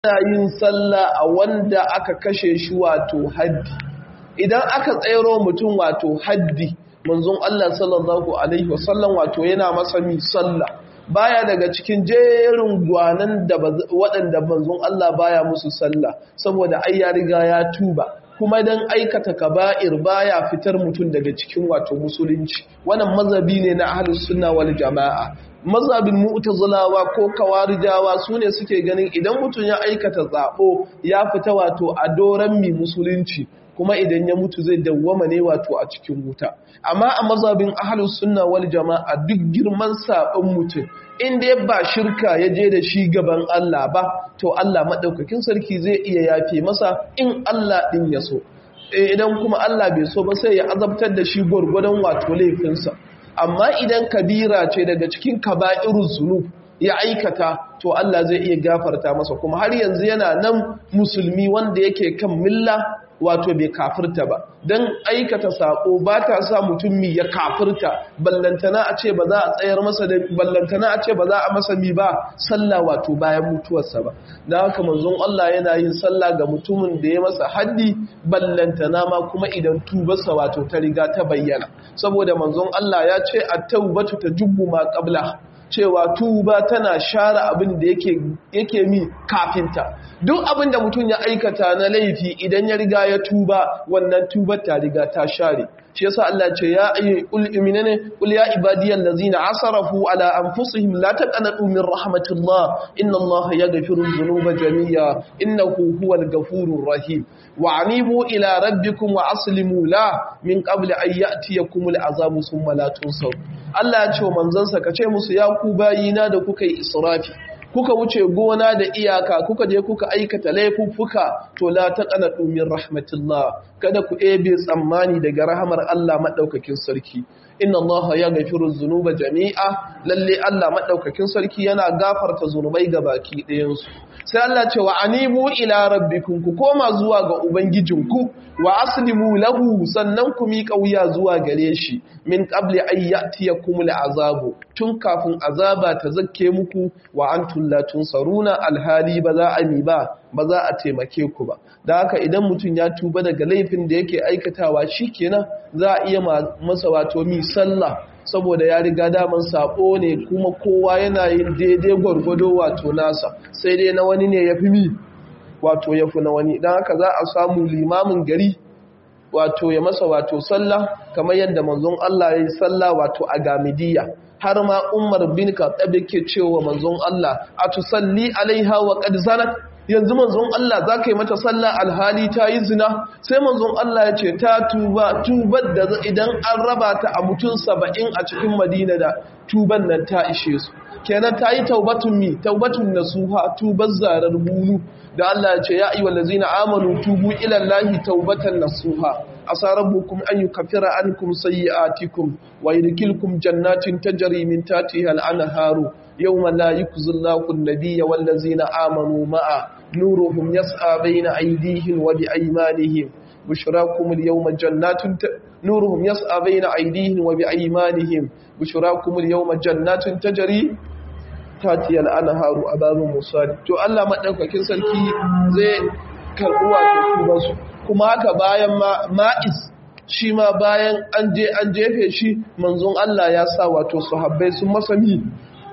ana yin sallah a wanda aka kashe shi wato haddi idan aka tsayaro mutum wato haddi manzon Allah sallallahu alaihi wasallam wato yana masa mi sallah baya daga cikin jerin gwanan da waɗanda manzon Allah baya musu sallah saboda ai ya riga ya tuba kuma dan aikata kaba'ir baya fitar mutum daga cikin wato musulunci wannan mazhabi ne na ahlus sunna wal jamaa mazhabin mu'tazilawa ko kawarijawa sune suke ganin idan mutum ya aikata zabo ya fita wato a doran mi musulunci kuma idan ya mutu zai dawwama ne wato a cikin wuta amma a mazhabin ahlus sunna wal jamaa duk girman sabon mutum inda ya ba shirka ya je da shi gaban Allah ba to Allah madaukakin sarki zai iya yafe masa in Allah din ya so idan kuma Allah bai so ba sai ya azabtar da shi gwargwadon wato laifinsa amma idan kabira ce daga cikin kaba'irun zunub ya aikata to Allah zai iya gafarta masa kuma har yanzu yana nan musulmi wanda yake kan milla wato bai kafirta ba don aikata sako ba ta sa mutum mi ya kafirta ballantana a ce ba za a tsayar masa da ballantana a ce ba za a masa mi ba sallah wato bayan mutuwarsa ba da haka manzon Allah yana yin sallah ga mutumin da ya masa haddi ballantana ma kuma idan tubarsa wato ta riga ta bayyana saboda manzon Allah ya ce at-taubatu tajubbu ma qabla cewa tuba tana share abin da yake mi kafinta duk abin da mutum ya aikata na laifi idan ya riga ya tuba wannan tubar ta riga ta share shi yasa Allah ce ya ayi ul iminane ul ya ibadiyal ladzina asrafu ala anfusihim la taqnatu min rahmatillah inna Allah yaghfiru dhunuba jami'a innahu huwal ghafurur rahim wa anibu ila rabbikum wa aslimu la min qabli an ya'tiyakumul azabu thumma la tunsar Allah ya ce wa manzansa ka ce musu ya ku bayina da kuka yi israfi kuka wuce gona da iyaka kuka je kuka aikata laifuffuka to la taqnatu min rahmatillah kada ku ebe tsammani daga rahamar Allah madaukakin sarki inna Allah ya gafiru dhunuba jami'a lalle Allah madaukakin sarki yana gafarta zunubai baki ɗayan su sai Allah ce wa anibu ila rabbikum ku koma zuwa ga ubangijinku wa aslimu lahu sannan ku miƙa wuya zuwa gare shi min qabli an ya'tiyakumul azabu tun kafin azaba ta zakke muku wa antum la tunsaruna alhali ba za a mi ba ba za a taimake ku ba da haka idan mutum ya tuba daga laifin da yake aikatawa shikenan za a iya masa wato mi sallah saboda ya riga daman sabo ne kuma kowa yana yin daidai gwargwado wato nasa sai dai na wani ne ya fi mi wato ya fi na wani don haka za a samu limamin gari wato ya masa wato sallah kamar yadda manzon Allah ya yi sallah wato a gamidiya har ma umar bin kaɗaɓe ke cewa manzon Allah a tusalli alaiha wa qad zanat yanzu manzon Allah za ka yi mata sallah alhali ta yi zina sai manzon Allah ya ce ta tuba tubar da idan an raba ta a mutum saba'in a cikin madina da tuban nan ta ishe su kenan ta yi taubatun mi taubatun nasuha tubar zarar bulu da Allah ya ce ya ayyuhal ladzina amanu tubu ila Allahi taubatan nasuha asa rabbukum an yukaffira ankum sayyi'atikum wa yudkhilukum jannatin tajri min tahtiha al-anharu yawma la yukhzi Allahu an-nabiyya wal ladzina amanu ma'a nuruhum yas'a bayna aydihim wa bi aymanihim bushrakum al-yawma jannatin nuruhum yas'a bayna aydihim wa bi aymanihim bushrakum al-yawma jannatin tajri tatiyal anharu ababun musali to Allah madaukakin sarki zai karbi wato tubansu kuma haka bayan ma'is shi ma bayan an je an jefe shi manzon Allah ya sa wato sahabbai sun masa mi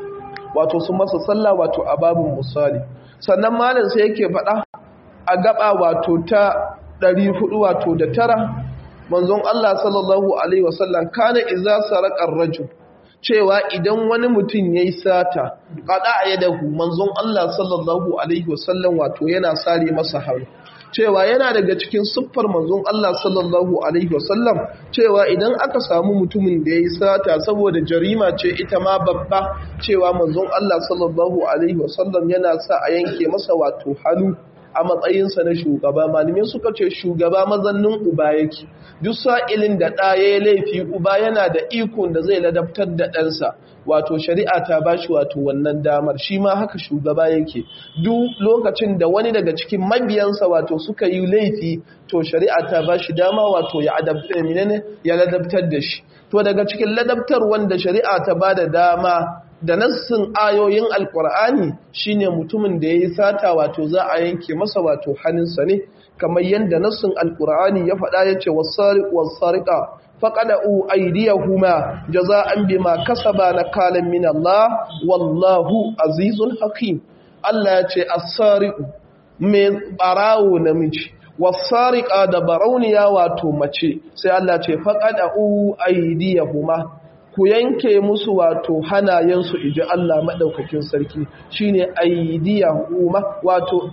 wato sun masa sallah wato ababun musali sannan malam sai yake faɗa a gaba wato ta 400 wato da tara manzon Allah sallallahu alaihi wasallam kana idza saraqa ar-rajul cewa idan wani mutum ya yi sata ƙaɗa a yadahu manzon Allah sallallahu Alaihi wasallam wato yana sare masa hannu cewa yana daga cikin siffar manzon Allah sallallahu Alaihi wasallam cewa idan aka samu mutumin da ya yi sata saboda jarima ce ita ma babba cewa manzon Allah sallallahu Alaihi wasallam yana sa a yanke masa wato hannu a matsayinsa na shugaba malamai suka ce shugaba mazannin uba yake duk sa'ilin da ɗa ya laifi uba yana da ikon da zai ladabtar da ɗansa wato shari'a ta ba shi wato wannan damar shi ma haka shugaba yake duk lokacin da wani daga cikin mabiyansa wato suka yi laifi to shari'a ta ba shi dama wato ya ya ladabtar da shi to daga cikin ladabtar wanda shari'a ta ba da dama da nassin ayoyin alkur'ani shine mutumin da yayi sata wato za a yanke masa wato hannunsa ne kamar yadda nassin alkur'ani ya faɗa yace was-sariq was-sariqa faqada'u aydiyahuma jaza'an bima kasaba nakalan min Allah wallahu azizun hakim Allah yace as-sariqu mai barawo namiji was-sariqa da barauniya wato mace sai Allah ce faqada'u aydiyahuma ku yanke musu wato hanayensu iji Allah maɗaukakin sarki shine aidiyahuma wato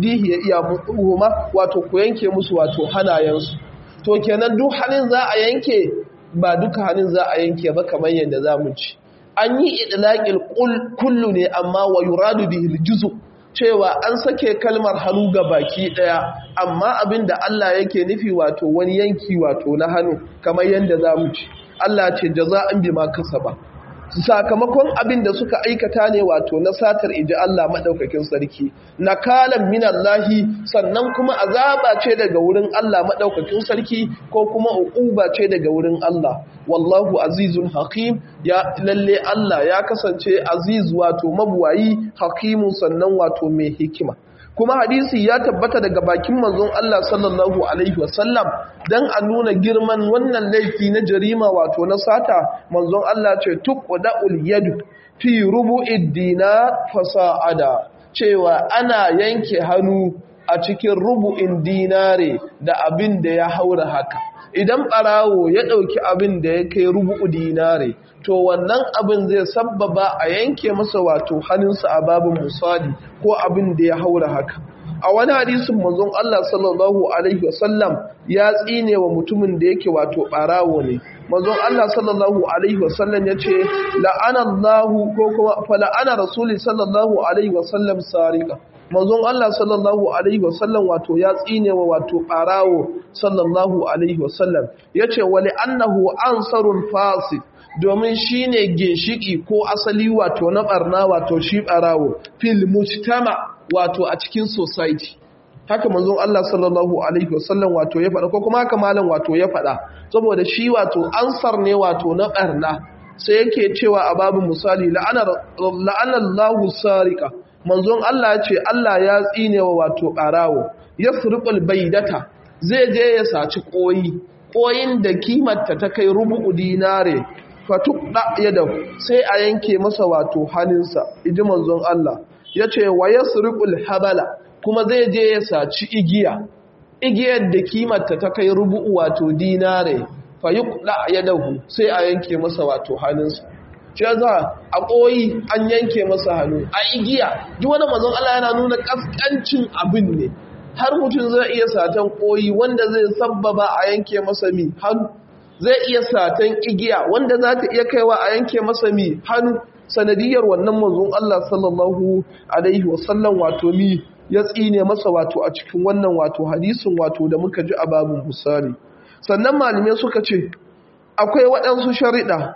aidiyahuma wato ku yanke musu wato hanayensu to kenan duk hannun za a yanke ba duka hannun za a yanke ba kamar yadda za mu ci an yi idlaqil kullu ne amma wa yuradu bihil juzu cewa an sake kalmar hannu ga baki daya amma abinda Allah yake nufi wato wani yanki wato na hannu kamar yadda za mu ci Allah ce jaza'an bima kasaba sakamakon abin da suka aikata ne wato na satar iji Allah madaukakin sarki nakalan minallahi sannan kuma azaba ce daga wurin Allah madaukakin sarki ko kuma uquba ce daga wurin Allah wallahu azizun hakim ya lalle Allah ya kasance aziz wato mabuwayi hakimun sannan wato mai hikima kuma hadisi ya tabbata daga bakin manzon Allah sallallahu alaihi wasallam dan a nuna girman wannan laifi na jarima wato na sata manzon Allah ce tuqda'ul yadu fi rubu'id dinar fasa'ada cewa ana yanke hannu a cikin rubu'in dinare da abin da ya haura haka idan ɓarawo ya ɗauki abin da ya kai rubu'u dinare to wannan abin zai sabbaba a yanke masa wato hannunsa a babin musali ko abin da ya haura haka a wani hadisin manzon Allah sallallahu alaihi wasallam ya tsine wa mutumin da yake wato ɓarawo ne manzon Allah sallallahu alaihi wasallam ya ce la'anallahu ko kuma fa la'ana rasuli sallallahu alaihi wasallam sariqa manzon Allah sallallahu alaihi wasallam wato ya tsine wa wato ɓarawo sallallahu alaihi wasallam yace wali annahu ansarun fasid domin shine ginshiki ko asali wato na barna wato shi ɓarawo fil mujtama wato a cikin society haka manzon Allah sallallahu alaihi wasallam wato ya faɗa ko kuma haka malam wato ya faɗa saboda shi wato ansar ne wato na barna sai yake cewa a babu misali la'ana la'anallahu sarika manzon Allah ya ce Allah ya tsine wa wato ɓarawo ya surƙul baidata zai je ya saci ƙoyi ƙoyin da kimarta ta kai rubu'u dinare fatukɗa ya da sai a yanke masa wato hannunsa iji manzon Allah ya ce wa ya surƙul habala kuma zai je ya saci igiya igiyar da kimarta ta kai rubu'u wato dinare fayuqda yadahu sai a yanke masa wato hannunsa shi za a koyi an yanke masa hannu a igiya duk wani mazan Allah yana nuna kaskancin abin ne har mutum zai iya satan koyi wanda zai sabbaba a yanke masa mi hannu zai iya satan igiya wanda za ta iya kaiwa a yanke masa mi hannu sanadiyar wannan manzon Allah sallallahu alaihi wasallam wato mi ya tsine masa wato a cikin wannan wato hadisin wato da muka ji a babin misali sannan malamai suka ce akwai waɗansu shariɗa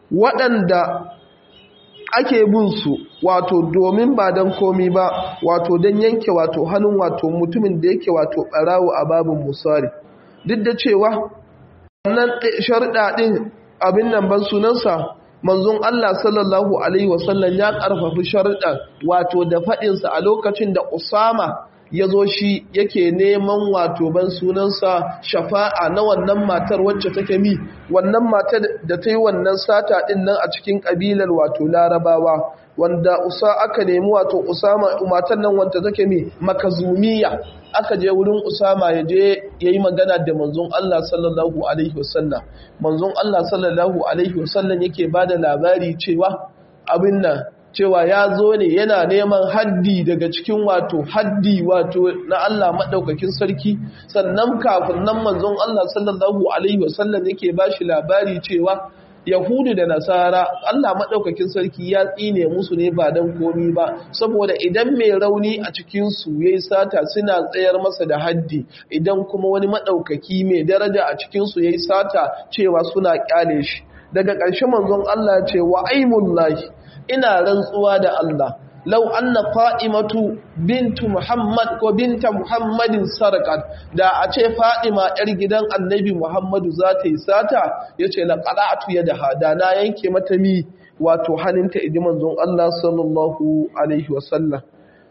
waɗanda ake bin su wato domin ba don komi ba wato don yanke wato hannun wato mutumin da yake wato ɓarawo a babin misali duk da cewa wannan shariɗa ɗin abin nan ban sunansa manzon Allah sallallahu alaihi wasallam ya ƙarfafi shariɗa wato da faɗinsa a lokacin da Usama ya zo shi yake neman wato ban sunansa shafa'a na wannan matar wacce take mi wannan matar da ta yi wannan sata ɗin nan a cikin ƙabilar wato larabawa wanda usa aka nemi wato usama matar nan wanda take mi makazumiya aka je wurin usama ya je ya yi magana da manzon Allah sallallahu alaihi wasallam manzon Allah sallallahu alaihi wasallam yake ba da labari cewa abin nan cewa ya zo ne yana neman haddi daga cikin wato haddi wato na Allah maɗaukakin sarki sannan kafin nan manzon Allah sallallahu alaihi wasallam yake ba shi labari cewa Yahudu da Nasara Allah maɗaukakin sarki ya tsine musu ne ba don komi ba saboda idan mai rauni a cikinsu ya yi sata suna tsayar masa da haddi idan kuma wani maɗaukaki mai daraja a cikinsu ya yi sata cewa suna ƙyale shi daga ƙarshe manzon Allah ce wa aimullahi ina rantsuwa da Allah lau anna qa'imatu bintu muhammad ko binta muhammadin sarqat da a ce fadima yar gidan annabi muhammadu za ta yi sata yace la qala'tu yadaha da na yanke mata mi wato hannunta idi manzon Allah sallallahu alaihi wasallam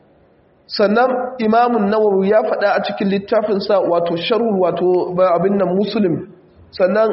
sannan imamun nawawi ya faɗa a cikin littafinsa wato sharhul wato abin nan muslim sannan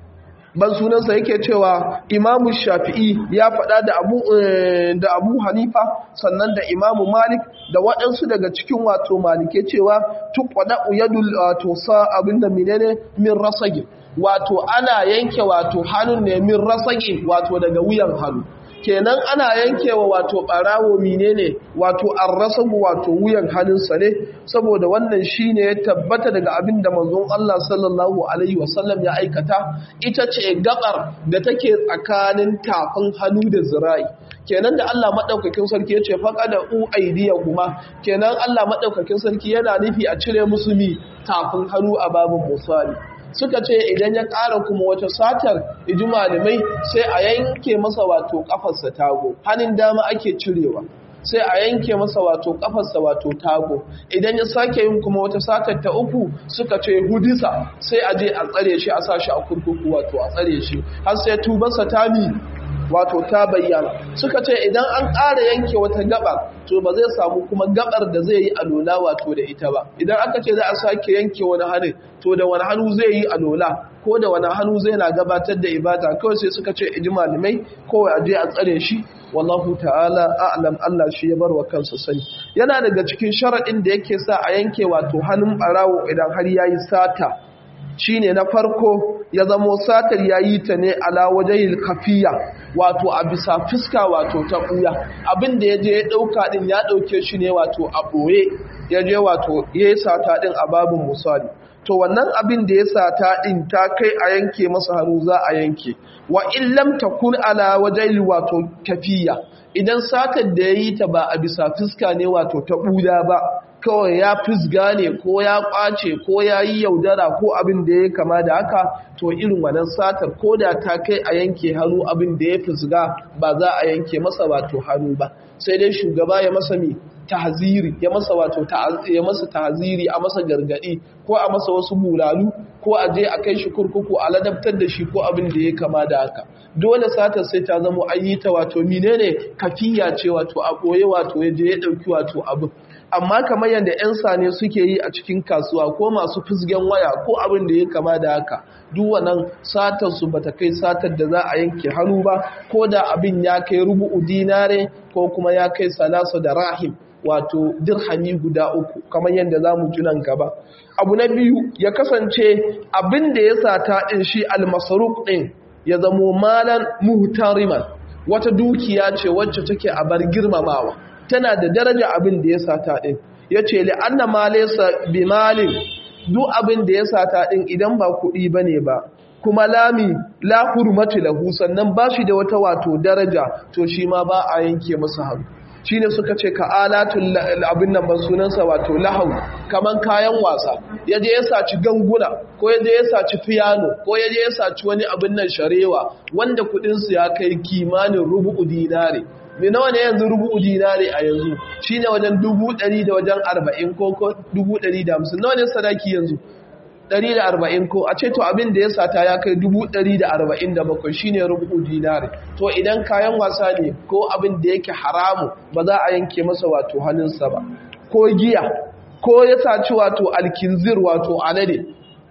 ban sunansa yake cewa imamu shafi'i ya faɗa da abu da abu hanifa sannan da imamu malik da waɗansu daga cikin wato malike cewa tuqada yadul wato sa abin da menene min rasagi wato ana yanke wato hannun ne min rasagi wato daga wuyan hannu kenan ana yankewa wato barawo menene wato arrasabu wato wuyan hannunsa ne saboda wannan shine ya tabbata daga abin da manzon Allah sallallahu alaihi wasallam ya aikata ita ce gabar da take tsakanin tafin hannu da zira'i kenan da Allah madaukakin sarki ya ce faqada u kuma kenan Allah madaukakin sarki yana nufi a cire musu mi tafin hannu a babin musali suka ce idan ya ƙara kuma wata satar iji malamai sai a yanke masa wato ƙafarsa tago hannun dama ake cirewa sai a yanke masa wato ƙafarsa wato tago idan ya sake yin kuma wata satar ta uku suka ce hudisa sai a je a tsare shi a sa shi a kurkuku wato a tsare shi har sai tubarsa ta mi wato ta bayyana suka ce idan an ƙara yanke wata gaba to ba zai samu kuma gabar da zai yi alola wato da ita ba idan aka ce za a sake yanke wani hannu to da wani hannu zai yi alola ko da wani hannu zai na gabatar da ibada kawai sai suka ce iji malamai kawai a je a tsare shi wallahu ta'ala a'lam Allah shi ya bar wa kansa sani yana daga cikin sharaɗin da yake sa a yanke wato hannun ɓarawo idan har yayi sata shine na farko ya zamo satar yayi ta ne ala wajhil kafiya wato a bisa fuska wato ta buya abinda yaje ya dauka din ya dauke shi ne wato a boye yaje wato yayi sata din a babun musali to wannan abin da ya sata din ta kai a yanke masa hannu za a yanke wa in lam takun ala wajhil wato kafiya idan satar da yayi ta ba a bisa fuska ne wato ta buya ba kawai ya fisga ne ko ya kwace ko ya yi yaudara ko abin da ya kama da haka to irin wannan satar ko da ta kai a yanke hannu abin da ya fisga ba za a yanke masa wato hannu ba sai dai shugaba ya masa mi tahziri ya masa wato ya masa tahziri a masa gargadi ko a masa wasu bulalu ko a je a kai shi kurkuku a ladabtar da shi ko abin da ya kama da haka dole satar sai ta zama ayyita wato menene kafiya ce wato a koye wato ya je ya dauki wato abin amma kamar yadda 'yan sane suke yi a cikin kasuwa ko masu fusgen waya ko abin da ya kama da haka duk wannan satar su bata kai satar da za a yanke hannu ba ko da abin ya kai rubu'u dinare ko kuma ya kai salasa da rahim wato dirhami guda uku kamar yadda za mu nan gaba abu na biyu ya kasance abin da ya sata ɗin shi almasaruk ɗin ya zamo malan muhtariman wata dukiya ce wacce take a bar girmamawa tana da daraja abin da ya sata ɗin ya ce li'anna ma laysa bi malin duk abin da ya sata ɗin idan ba kuɗi ba ne ba kuma lami la hurmatu lahu sannan ba shi da wata wato daraja to shi ma ba a yanke masa hannu shi ne suka ce ka alatun abin nan ban sunansa wato lahau kaman kayan wasa ya je ya saci ganguna ko ya je ya saci fiyano ko ya je ya saci wani abin nan sharewa wanda kudinsu ya kai kimanin rubu'u dinare me nawa ne yanzu rubu'u dinare a yanzu shine wajen dubu ɗari da wajen arba'in ko dubu ɗari da hamsin nawa ne sadaki yanzu ɗari da arba'in ko a ce to abin da ya sata ya kai dubu ɗari da arba'in da bakwai shine rubu'u dinare to idan kayan wasa ne ko abin da yake haramu ba za a yanke masa wato hannunsa ba ko giya ko ya saci wato alkinzir wato alade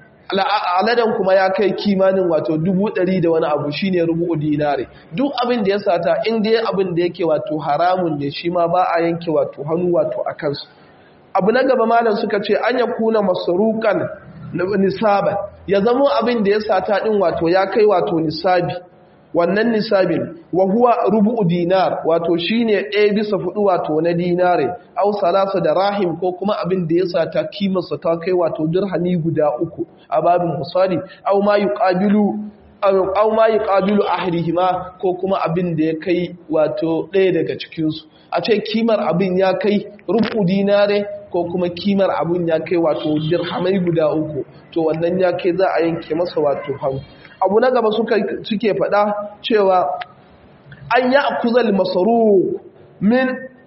aladen kuma ya kai kimanin wato dubu ɗari da wani abu shine rubu'u dinare duk abin da ya sata in dai abin da yake wato haramun ne shi ma ba a yanke wato hannu wato a kansu abu na gaba malam suka ce an ya kuna masarukan nisaban ya zama abin da ya sata din wato ya kai wato nisabi wannan nisabin wa huwa rubu'u dinar wato shine ɗaya bisa fudu wato na dinare aw salasa da rahim ko kuma abin da ya sata kimarsa ta kai wato dirhami guda uku a babin musali aw ma yuqabilu aw ma yuqabilu ahdihima ko kuma abin da ya kai wato ɗaya daga cikin su a ce kimar abin ya kai rubu dinare ko kuma kimar abin ya kai wato dirhamai guda uku to wannan ya kai za a yanke masa wato hannu abu na gaba suke faɗa cewa an yi akuzal masaru min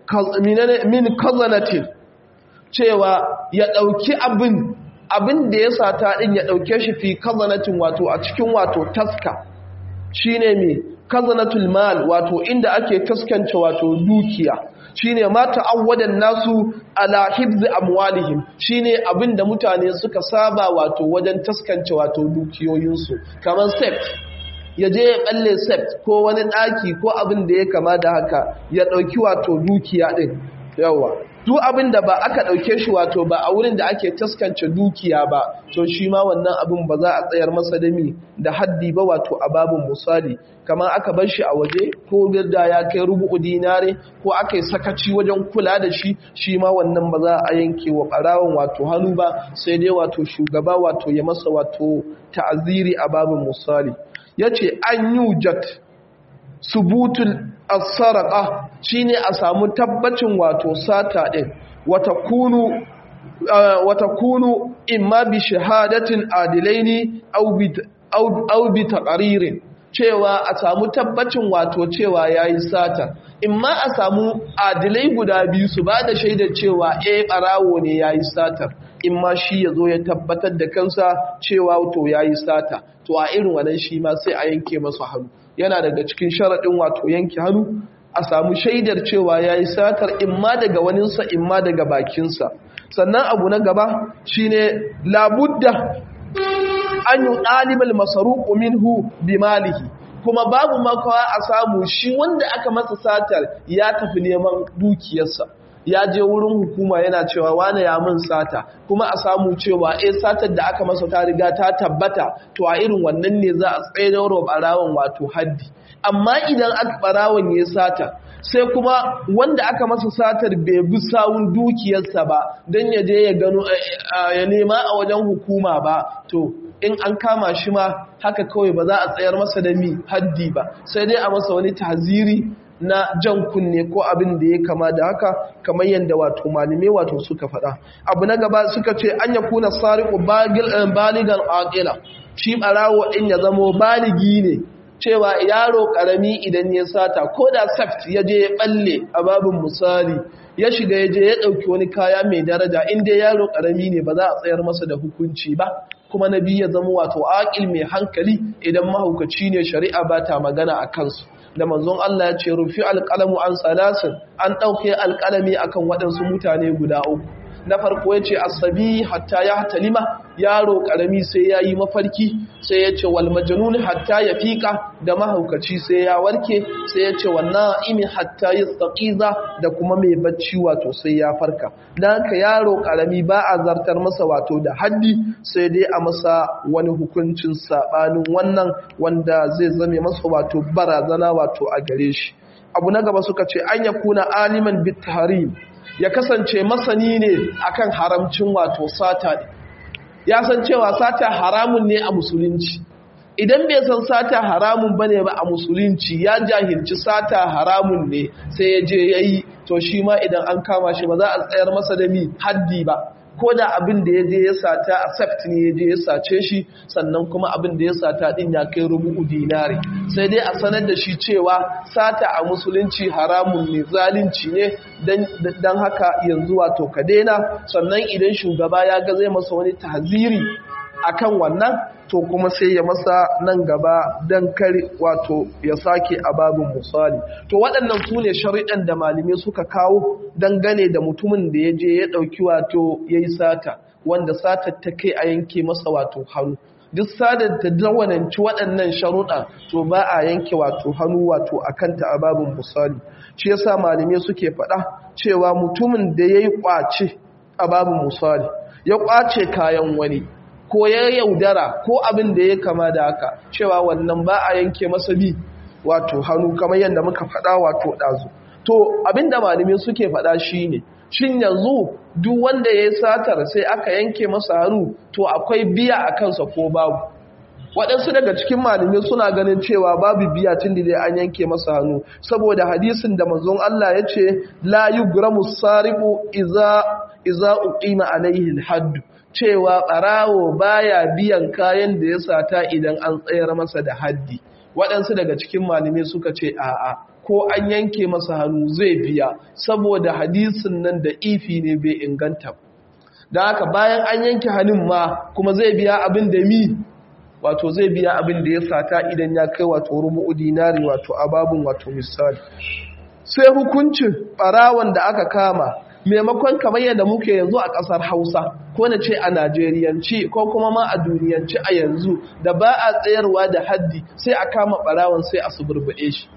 min kazanatin cewa ya ɗauki abin abin da ya sata ɗin ya ɗauke shi fi kazanatin wato a cikin wato taska shi ne mai kazanatul mal wato inda ake taskance wato dukiya shi ne mata awwadan nasu ala hibzi amwalihim shi ne abin da mutane suka saba wato wajen taskance wato dukiyoyinsu kamar sept ya je ya balle sept ko wani ɗaki ko abin da ya kama da haka ya ɗauki wato dukiya ɗin yawa duk abin da ba aka ɗauke shi wato ba a wurin da ake taskance dukiya ba to shi ma wannan abin ba za a tsayar masa da mi da haddi ba wato a babin misali kamar aka bar shi a waje ko da ya kai rubu'u dinare ko aka yi sakaci wajen kula da shi shi ma wannan ba za a yanke wa ɓarawon wato hannu ba sai dai wato shugaba wato ya masa wato ta'aziri a babin misali ya ce an yi jat subutul asaraka shine a samu tabbacin wato sata din wata kunu wata kunu imma bi shahadatin adilaini aw bi taqririn cewa a samu tabbacin wato cewa yayi sata imma a samu adilai guda biyu su bada shaidar cewa eh barawo ne yayi satar imma shi yazo ya tabbatar da kansa cewa to yayi sata to a irin wannan shi ma sai a yanke masa hannu yana daga cikin sharaɗin wato yanke hannu a samu shaidar cewa ya yi satar imma daga waninsa imma daga bakinsa sannan abu na gaba shine labudda an yi ɗalibal masaruku minhu bi malihi kuma babu makawa a samu shi wanda aka masa satar ya tafi neman dukiyarsa ya je wurin hukuma yana cewa wane ya mun sata kuma a samu cewa eh satar da aka masa ta riga ta tabbata to a irin wannan ne za a tsaye da barawon wato haddi amma idan aka barawon ya sata sai kuma wanda aka masa satar bai bi sawun dukiyarsa ba don ya je ya gano ya nema a wajen hukuma ba to in an kama shi ma haka kawai ba za a tsayar masa da mi haddi ba sai dai a masa wani tahziri na jan kunne ko abin da ya kama da haka kamar yadda wato malume wato suka faɗa abu na gaba suka ce an ya kuna sariku baligan aqila shi barawo din ya zamo baligi ne cewa yaro karami idan ya sata ko da saft ya je ya balle a babin misali ya shiga ya je ya ɗauki wani kaya mai daraja inda yaro karami ne ba za a tsayar masa da hukunci ba kuma na biyu ya zama wato aƙil mai hankali idan mahaukaci ne shari'a ba ta magana a kansu da manzon Allah ya ce rufi alƙalamu an salasin an ɗauke alƙalami akan waɗansu mutane guda uku na farko ya ce asabi hatta ya talima yaro ƙarami sai ya yi mafarki sai ya ce wal majanun hatta ya fiƙa da mahaukaci sai ya warke sai ya ce wannan imi hatta ya tsaƙiza da kuma mai bacci wato sai ya farka don haka yaro ƙarami ba a zartar masa wato da haddi sai dai a masa wani hukuncin saɓanin wannan wanda zai zame masa wato barazana wato a gare shi abu na gaba suka ce an ya kuna aliman bit ya kasance masani ne akan haramcin wato sata ne ya san cewa sata haramun ne a musulunci idan bai san sata haramun bane ba a musulunci ya jahilci sata haramun ne sai ya je yayi to shi ma idan an kama shi ba za a tsayar masa da mi haddi ba ko da abin da ya je ya sata a seft ne ya je ya sace shi sannan kuma abin da ya sata din ya kai rubu'u dinari sai dai a sanar da shi cewa sata a musulunci haramun ne zalunci ne dan haka yanzu wato ka daina sannan idan shugaba ya ga zai masa wani tahziri akan wannan to kuma sai ya masa nan gaba dan kare wato ya sake a babin misali to waɗannan su ne shari'an da malamai suka kawo dangane da mutumin da ya je ya ɗauki wato ya yi sata wanda satar ta kai a yanke masa wato hannu duk sadar ta dawananci waɗannan sharuɗa to ba a yanke wato hannu wato a kanta a babin misali shi yasa malamai suke faɗa cewa mutumin da ya yi ƙwace a babin misali ya ƙwace kayan wani ko ya yaudara ko abin da ya kama da haka cewa wannan ba a yanke masa bi wato hannu kamar yadda muka faɗa wato ɗazu to abin da malamai suke faɗa shi ne shin yanzu duk wanda ya yi satar sai aka yanke masa hannu to akwai biya a kansa ko babu waɗansu daga cikin malamai suna ganin cewa babu biya tun da dai an yanke masa hannu saboda hadisin da manzon Allah ya ce la yugramu sariqu iza iza uqima alaihi alhadd cewa ɓarawo baya biyan kayan da ya sata idan an tsayar masa da haddi waɗansu daga cikin malamai suka ce a'a ko an yanke masa hannu zai biya saboda hadisin nan da ifi ne bai inganta da haka bayan an yanke hannun ma kuma zai biya abin da mi wato zai biya abin da ya sata idan ya kai wato rubu'u dinari wato ababun wato misali sai hukuncin barawan da aka kama maimakon kamar yadda muke yanzu a ƙasar hausa ko na ce a najeriyanci ko kuma ma a duniyanci a yanzu da ba a tsayarwa da haddi sai a kama barawan sai a suburbuɗe shi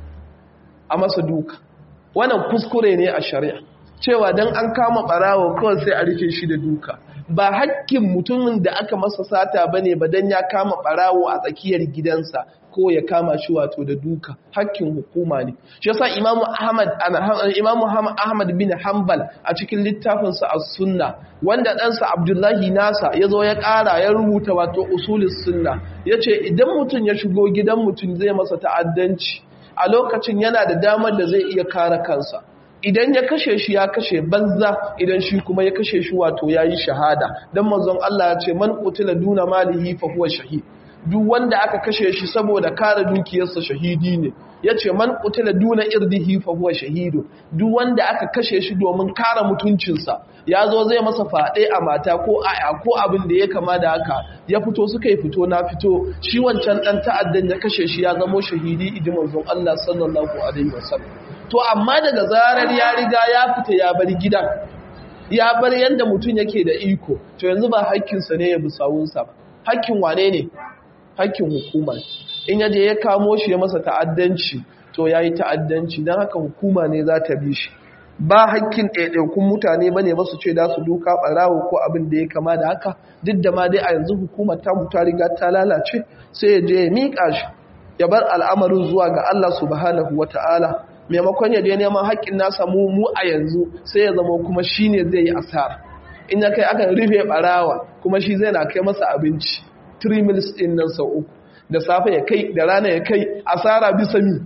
a masa duka wannan kuskure ne a shari'a cewa don an kama barawa kawai sai a rufe shi da duka ba hakkin mutumin da aka masa sata ba ne ba don ya kama barawo a tsakiyar gidansa ko ya kama shi wato da duka hakkin hukuma ne shi yasa imamu ahmad imamu ahmad bin hanbal a cikin littafinsa as-sunna wanda ɗansa abdullahi nasa ya zo ya ƙara ya rubuta wato usulis sunna ya ce idan mutum ya shigo gidan mutum zai masa ta'addanci a lokacin yana da damar da zai iya kare kansa idan ya kashe shi ya kashe banza idan shi kuma ya kashe shi wato yayi shahada dan manzon Allah ya ce man qutila duna malihi fa huwa shahid duk wanda aka kashe shi saboda kare dukiyarsa shahidi ne yace man qutila duna irdihi fa huwa shahidu duk wanda aka kashe shi domin kare mutuncinsa yazo zai masa fade a mata ko aya ko abin da ya kama da haka ya fito suka yi fito na fito shi wancan dan ta'addan ya kashe shi ya zamo shahidi idan manzon Allah sallallahu alaihi wasallam to amma daga zarar ya riga ya fita ya bar gidan ya bar yanda mutum yake da iko to yanzu ba hakkinsa ne ya bi sawunsa ba hakkin wane ne hakkin hukuma in yaje ya kamo shi ya masa ta'addanci to yayi ta'addanci dan haka hukuma ne za ta bi shi ba hakkin ɗaiɗaikun mutane bane ba su ce da su duka ɓarawo ko abin da ya kama da haka duk da ma dai a yanzu hukumar ta ta riga ta lalace sai ya je ya miƙa shi ya bar al'amarin zuwa ga Allah subhanahu wata'ala maimakon ya je neman haƙƙin nasa mu mu a yanzu sai ya zama kuma shine zai yi asara in ya kai aka rufe ɓarawa kuma shi zai na kai masa abinci 3 mils ɗin nan sau uku da safe ya kai da rana ya kai asara bisa mi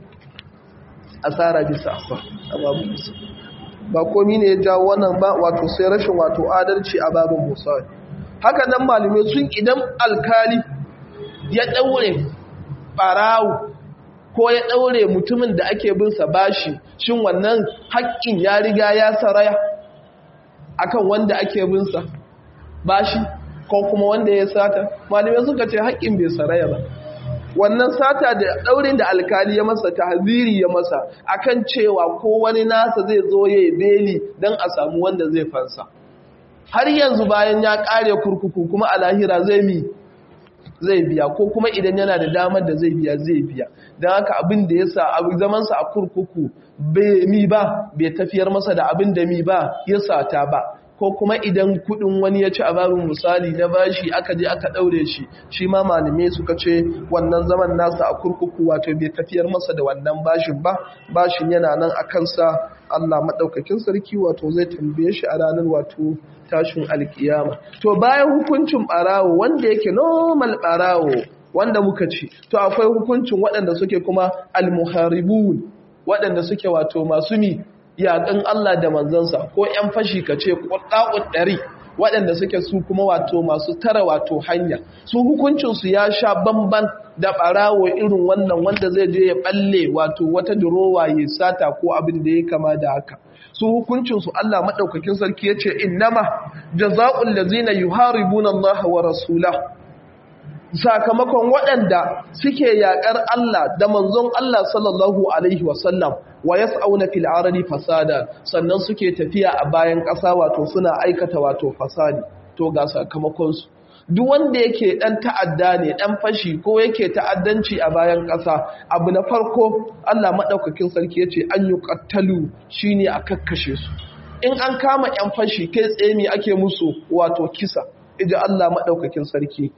asara bisa ababu bisa ba komi ne ya jawo wannan ba wato sai rashin wato adalci a babin musa haka nan malamai sun idan alkali ya ɗaure ɓarawo ko ya ɗaure mutumin da ake bin sa bashi shin wannan haƙƙin ya riga ya saraya akan wanda ake bin sa bashi ko kuma wanda ya sata malamai suka ce haƙƙin bai saraya ba wannan sata da ɗaurin da alkali ya masa tahziri ya masa akan cewa ko wani nasa zai zo ya yi beli don a samu wanda zai fansa har yanzu bayan ya ƙare kurkuku kuma a lahira zai mi zai biya ko kuma idan yana da damar da zai biya zai biya don haka abin da ya sa abin zamansa a kurkuku bai mi ba bai tafiyar masa da abin da mi ba ya sata ba ko kuma idan kudin wani ya ci a babin misali na bashi aka je aka daure shi shi ma malamai suka ce wannan zaman nasa a kurkuku wato bai tafiyar masa da wannan bashin ba bashin yana nan a kansa Allah maɗaukakin sarki wato zai tambaye shi a ranar wato tashin alkiyama to bayan hukuncin ɓarawo wanda yake normal ɓarawo wanda muka ci to akwai hukuncin waɗanda suke kuma almuharibun waɗanda suke wato masu mi yaƙin Allah da manzansa ko ‘yan fashi ka ce ƙwaɗa'ud ɗari waɗanda suke su kuma wato masu tara wato hanya su hukuncinsu ya sha bamban da ɓarawo irin wannan wanda zai je ya ɓalle wato wata durowa ya sata ko abin da ya kama da haka su hukuncinsu Allah maɗaukakin sarki ya ce innama jaza'ul lazina yuharibuna Allah wa rasulah sakamakon waɗanda suke yaƙar Allah da manzon Allah sallallahu Alaihi wasallam wa ya tsauna fil arari fasada sannan suke tafiya a bayan ƙasa wato suna aikata wato fasadi to ga sakamakonsu duk wanda yake ɗan ta'adda ne ɗan fashi ko yake ta'addanci a bayan ƙasa abu na farko Allah maɗaukakin sarki ya ce an yi ƙattalu shi ne a kakkashe su in an kama ‘yan fashi kai tsaye me ake musu wato kisa iji Allah maɗaukakin sarki,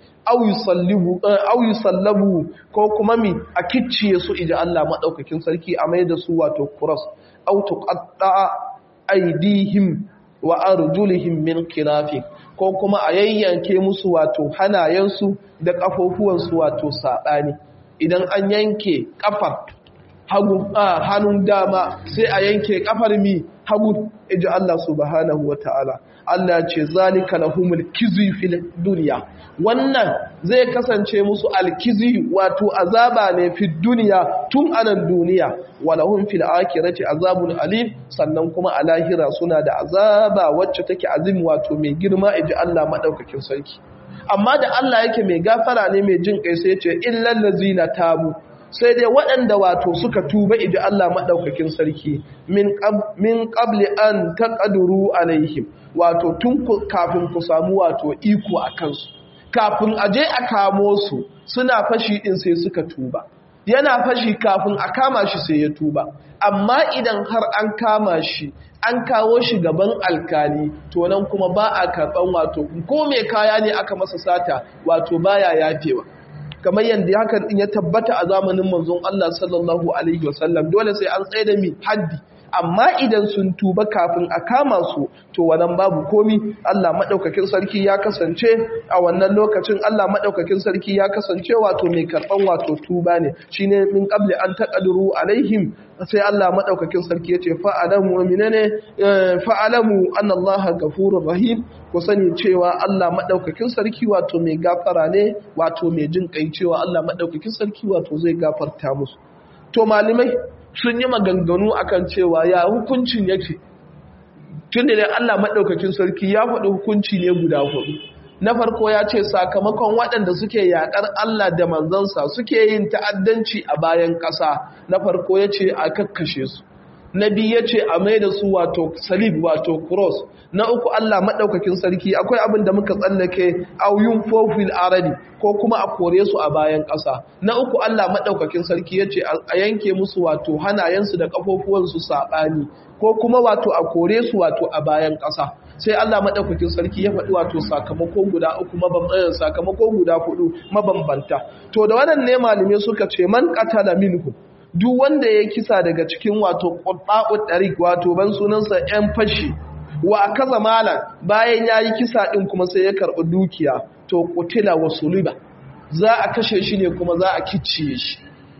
au yi sallabu ko kuma mi a kicciye su iji Allah maɗaukakin sarki a mai da su wato kuras, au tuƙaɗa aidihim wa arjulihim min kirafi ko kuma a yayyanke musu wato hanayensu da ƙafofuwansu wato saɓani. Idan an yanke ƙafar hannun dama sai a yanke ƙafar mi hagu iji Allah subhanahu wa ta'ala Allah ce zalika lahumul kizi fil duniya wannan zai kasance musu alkizi wato azaba ne fi duniya tun anan duniya walahum fil akhirati azabun alim sannan kuma a lahira suna da azaba wacce take azim wato mai girma iji Allah madaukakin sarki amma da Allah yake mai gafara ne mai jin kai sai ya ce illal ladzina tabu sai dai waɗanda wato suka tuba idan Allah maɗaukakin sarki min ƙabli an taƙaduru alaihim wato tun kafin ku samu wato iko a kansu kafin a je a kamo su suna fashi ɗin sai suka tuba yana fashi kafin a kama shi sai ya tuba amma idan har an kama shi an kawo shi gaban alkali to nan kuma ba a karɓan wato ko mai kaya ne aka masa sata wato baya yafewa kamar yadda hakan din ya tabbata a zamanin manzon Allah sallallahu alaihi wasallam dole sai an tsaye da mi haddi amma idan sun tuba kafin a kama su to wannan babu komi Allah madaukakin sarki ya kasance a wannan lokacin Allah madaukakin sarki ya kasance wato mai karban wato tuba ne shine min qabli an taqaduru alaihim sai Allah madaukakin sarki yace fa alamu minane fa alamu anna Allah ghafurur rahim ku sani cewa Allah madaukakin sarki wato mai gafara ne wato mai jin kai cewa Allah madaukakin sarki wato zai gafarta musu to malamai sun yi maganganu akan cewa ya hukuncin yake tun da Allah maɗaukakin sarki ya faɗi hukunci ne guda hudu na farko ya ce sakamakon waɗanda suke yaƙar Allah da manzansa suke yin ta'addanci a bayan ƙasa na farko ya ce a kakkashe su na biyu ya ce a mai da su wato salib wato cross na uku Allah maɗaukakin sarki akwai abin da muka tsallake auyun fofil aradi ko kuma a kore su a bayan ƙasa na uku Allah maɗaukakin sarki ya ce a yanke musu wato hanayensu da ƙafofuwansu saɓani ko kuma wato a kore su wato a bayan ƙasa sai Allah maɗaukakin sarki ya faɗi wato sakamako guda uku sakamako guda hudu mabambanta to da wannan ne malamai suka ce man qatala minhu duk wanda ya kisa daga cikin wato ƙwaɓɓa'ud ɗarik wato ban sunansa ‘yan fashi wa kaza malam bayan ya yi kisa ɗin kuma sai ya karɓi dukiya to kutila wa suluba za a kashe shi ne kuma za a kicciye shi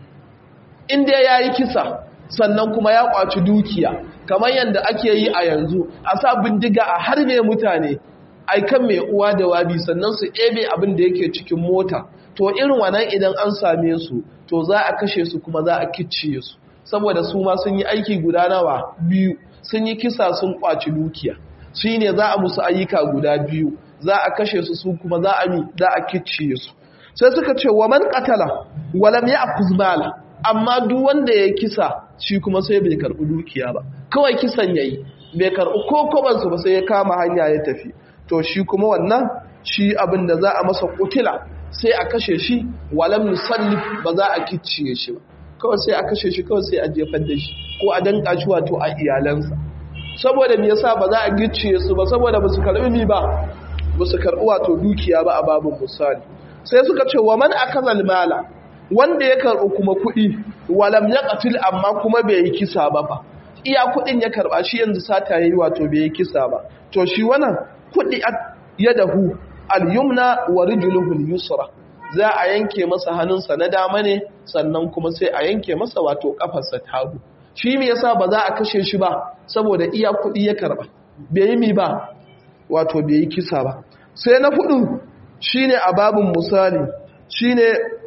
inda ya yi kisa sannan kuma ya ƙwaci dukiya kamar yadda ake yi a yanzu a sa bindiga a harbe mutane aikan mai uwa da wabi sannan su ebe abin da yake cikin mota to irin wannan idan an same su to za a kashe su kuma za a kicciye su saboda su ma sun yi aiki guda nawa biyu sun yi kisa sun kwaci dukiya shi ne za a musu ayyuka guda biyu za a kashe su su kuma za a mi za a kicciye su sai suka ce wa man qatala walam ya'khuz mala amma duk wanda ya kisa shi kuma sai bai karbi dukiya ba kawai kisan yayi bai karbi ko koban su ba sai ya kama hanya ya tafi to shi kuma wannan shi abin da za a masa kutila sai a kashe shi walam nusallif ba za a kicciye shi ba kawai sai a kashe shi kawai sai a jefar da shi ko a danka shi wato a iyalansa saboda me yasa ba za a gicciye su ba saboda ba su karbi mi ba ba su karbi wato dukiya ba a babin misali sai suka ce wa man akaza mala wanda ya karbi kuma kuɗi walam yaqtil amma kuma bai yi kisa ba fa iya kuɗin ya karba shi yanzu sata yayi wato bai yi kisa ba to shi wannan kuɗi yadahu al-yumna wa rijluhu al-yusra za a yanke masa hannunsa na dama ne sannan kuma sai a yanke masa wato kafarsa ta hagu shi me yasa ba za a kashe shi ba saboda iya kuɗi ya karba bai yi mi ba wato bai yi kisa ba sai na fudu shine a babun misali shine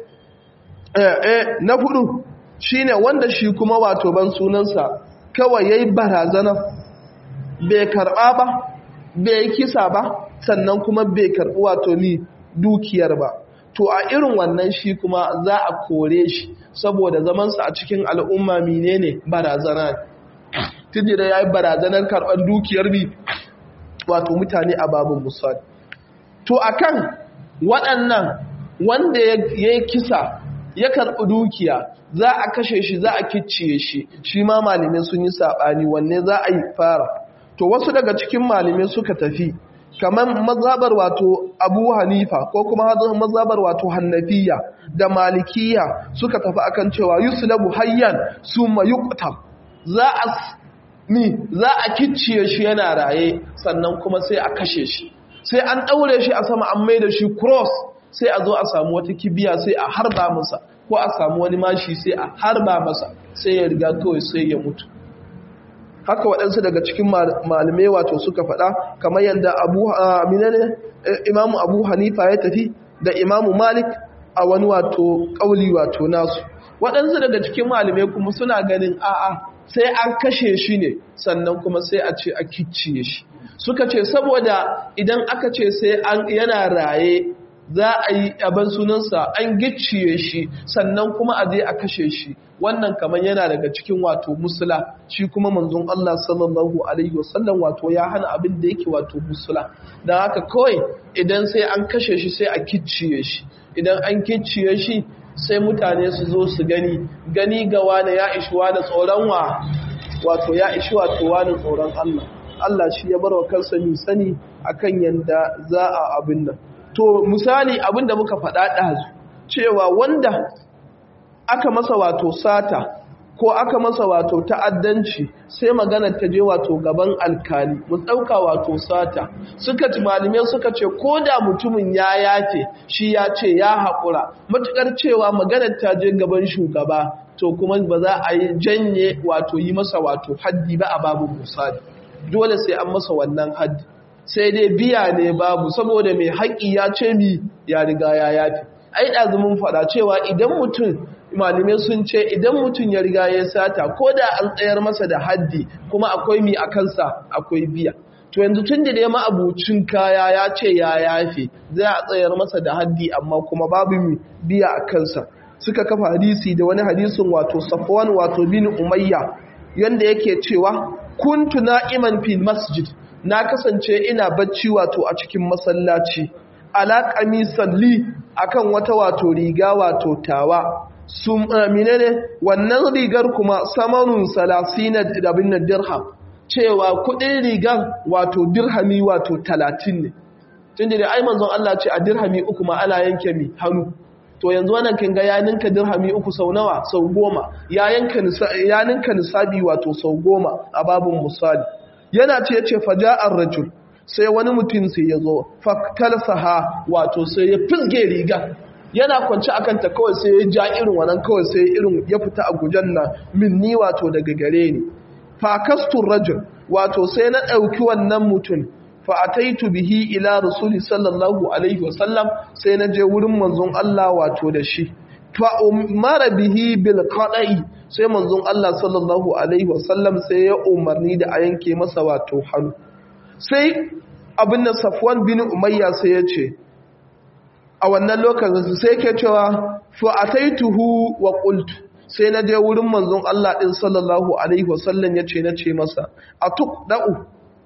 eh, eh na fudu shine wanda shi kuma wato ban sunansa kawai yayi barazana bai karba ba bai kisa ba sannan kuma bai karbi wato ni dukiyar ba to a irin wannan shi kuma za a kore shi saboda zamansa a cikin al'umma menene barazana tunda da yayi barazanar karban dukiyar bi wato mutane a babun musali to akan waɗannan wanda ya yi kisa ya karɓi dukiya za a kashe shi za a kicciye shi shi ma malamai sun yi saɓani wanne za a yi fara to wasu daga cikin malamai suka tafi kamar mazhabar wato abu hanifa ko kuma mazhabar wato hannafiya da malikiya suka tafi akan cewa yuslabu hayyan summa yuqtal za a ni za a kicciye shi yana raye sannan kuma sai a kashe shi sai an daure shi a sama an mai da shi cross sai a zo a samu wata kibiya sai a harba masa ko a samu wani mashi sai a harba masa sai ya riga kawai sai ya mutu haka waɗansu daga cikin malamai wato suka faɗa kamar yadda abu aminane imamu abu hanifa ya tafi da imamu malik a wani wato ƙauli wato nasu waɗansu daga cikin malamai kuma suna ganin a'a sai an kashe shi ne sannan kuma sai a ce a kicciye shi suka ce saboda idan aka ce sai an yana raye za a yi abin sunansa an gicciye shi sannan kuma a je a kashe shi wannan kamar yana daga cikin wato musula shi kuma manzon Allah sallallahu alaihi wasallam wato ya hana abin da yake wato musula don haka kawai idan sai an kashe shi sai a kicciye shi idan an kicciye shi sai mutane su zo su gani gani ga wani ya ishi wani tsoron wa wato ya ishi wato wani tsoron Allah Allah shi ya bar wa kansa ni sani akan yanda za a abin nan to misali abin da muka faɗa ɗazu cewa wanda aka masa wato sata ko aka masa wato ta'addanci sai magana ta je wato gaban alkali mu ɗauka wato sata suka ci malamai suka ce ko da mutumin ya yafe shi ya ce ya haƙura matuƙar cewa maganar ta je gaban shugaba to kuma ba za a yi janye wato yi masa wato haddi ba a babu misali dole sai an masa wannan haddi sai dai biya ne babu saboda mai haƙi ya ce mi ya riga ya yafi ai ɗazumin faɗa cewa idan mutum malamai sun ce idan mutum ya riga ya sata ko da an tsayar masa da haddi kuma akwai mi a kansa akwai biya to yanzu tun da dai ma'abucin kaya ya ce ya yafe za a tsayar masa da haddi amma kuma babu mi biya a kansa suka kafa hadisi da wani hadisin wato safwan wato bin umayya yanda yake cewa kuntu na'iman fil masjid na kasance ina bacci wato a cikin masallaci ala qamisan li akan wata wato riga wato tawa sun amine ne wannan rigar kuma samanun salasina da bin dirham cewa kudin rigar wato dirhami wato 30 ne tunda da ai manzon Allah ce a dirhami uku ma ana yanke mi hannu to yanzu wannan kin ga ya ninka dirhami uku sau nawa sau goma ya yanka ya ninka nisabi wato sau goma a babun misali yana ce yace faja'ar rajul sai wani mutum sai ya zo faktalsaha wato sai ya fisge riga yana kwanci akan ta kawai sai ya ja irin wannan kawai sai irin ya fita a gujen nan minni wato daga gare ni fakastur rajul wato sai na ɗauki wannan mutum fa'ataitu bihi ila rasuli sallallahu alaihi wasallam sai na je wurin manzon Allah wato da shi fa'umara bihi bil qada'i sai manzon Allah sallallahu alaihi wasallam sai ya umarni da a yanke masa wato hannu sai abin da Safwan bin Umayya sai ya ce a wannan lokacin sai ke cewa fa'ataituhu wa qultu sai na je wurin manzon Allah din sallallahu alaihi wasallam ya ce na ce masa atuqda'u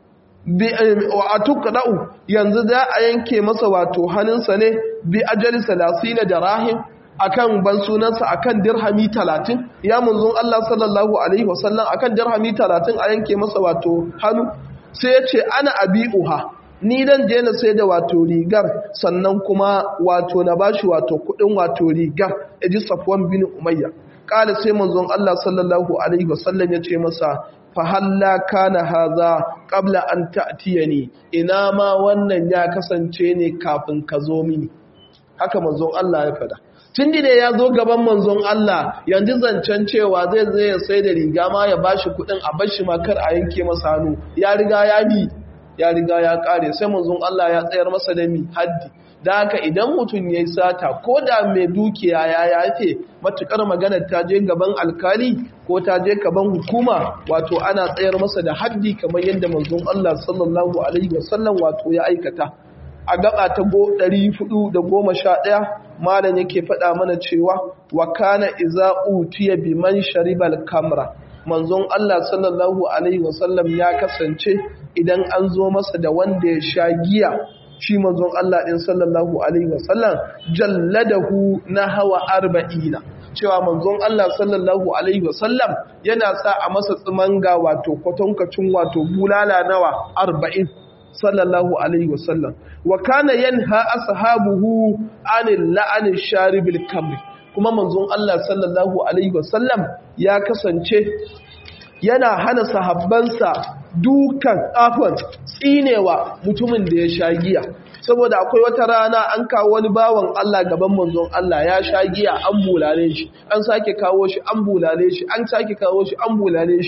a tukɗa'u yanzu za a yanke masa wato hannunsa ne bi ajali salasina da rahim akan ban sunansa akan dirhami talatin ya munzun Allah sallallahu alaihi wasallam akan dirhami talatin a yanke masa wato hannu sai ya ce ana abi'uha ni dan je na sai da wato rigar sannan kuma wato na bashi wato kudin wato rigar yaji safwan bin umayya kala sai manzon Allah sallallahu alaihi wasallam ya ce masa fahalla kana haza qabla an ta'tiyani ina ma wannan ya kasance ne kafin ka zo mini haka manzon Allah ya fada tunda da ya zo gaban manzon Allah yanzu zancen cewa zai zai ya sai da riga ma ya bashi kudin a bashi ma kar a yanke masa hannu ya riga ya bi ya riga ya kare sai manzon Allah ya tsayar masa da mi haddi da haka idan mutum ya yi sata ko da mai dukiya ya yafe matukar magana ta je gaban alkali ko ta je gaban hukuma wato ana tsayar masa da haddi kamar yadda manzon Allah sallallahu alaihi wasallam wato ya aikata a gaba ta 411 malam yake faɗa mana cewa wa kana iza utiya biman sharibal kamra manzon Allah sallallahu alaihi wasallam ya kasance idan an zo masa da wanda ya sha giya shi manzon Allah ɗin sallallahu Alaihi wasallam jalladahu na hawa arba'ina cewa manzon Allah sallallahu Alaihi wasallam yana sa a masa tsimanga wato kwatankacin wato bulala nawa arba'in sallallahu Alaihi wasallam wa kana yanha ashabuhu anil la'anil sharibil kamri kuma manzon Allah sallallahu Alaihi wasallam ya kasance yana hana sahabbansa dukan afon tsinewa mutumin da ya sha giya saboda akwai wata rana an kawo wani bawan Allah gaban manzon Allah ya sha giya an bulale shi an sake kawo shi an bulale shi an sake kawo shi an bulale shi